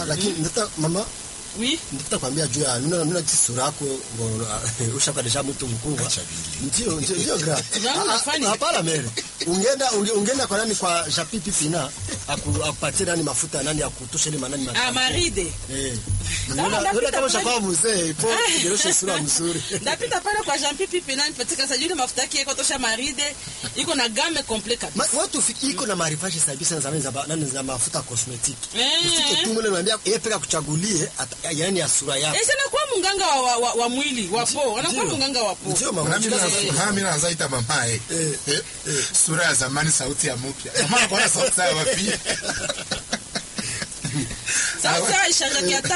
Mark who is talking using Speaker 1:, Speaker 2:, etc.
Speaker 1: lakini ndata mama
Speaker 2: Oui.
Speaker 1: ndata kwambia juu ya nuna nuna sura yako ushaka deja mtu mkubwa
Speaker 3: Acha vile.
Speaker 1: ndio ndio ndio gra
Speaker 2: Unaona unafanya?
Speaker 1: Ah, hapana mere ungeenda unge- ungeenda kwa nani kwa Japipi Pina aku- akupatie nani mafuta nani ya kutosha ile manani
Speaker 2: Ah,
Speaker 1: matatu.
Speaker 2: maride.
Speaker 1: eh
Speaker 2: Sawa,
Speaker 1: Unaona-
Speaker 2: ndapita
Speaker 1: unaona kama
Speaker 2: pale.
Speaker 1: ushakuwa mzee ipo kigerosha sura mzuri
Speaker 2: ndapita pale kwa Jean Pipi Pena nipatika sajili mafuta yake iko tosha maride iko na game complet
Speaker 1: Ma-
Speaker 2: kabisa.
Speaker 1: watu fi- iko na maarifashi kabisa na zamani za ba- nani za mafuta cosmetic
Speaker 2: Eh.
Speaker 1: usike tu mule naambia yeye peka kuchagulie ata- yani ya sura yako
Speaker 2: Eh, sana kwa munganga wa, wa, wa, wa mwili wa po, anakuwa
Speaker 1: Ndio.
Speaker 2: munganga wa po.
Speaker 1: ndio mama
Speaker 3: Nami
Speaker 1: Sasa-
Speaker 3: na- nami naanza ita mamae
Speaker 1: Eh,
Speaker 3: Eh, sura ya zamani sauti ya mpya mama anakuwa na sauti sawa pia
Speaker 2: Sasa ishanjaki hata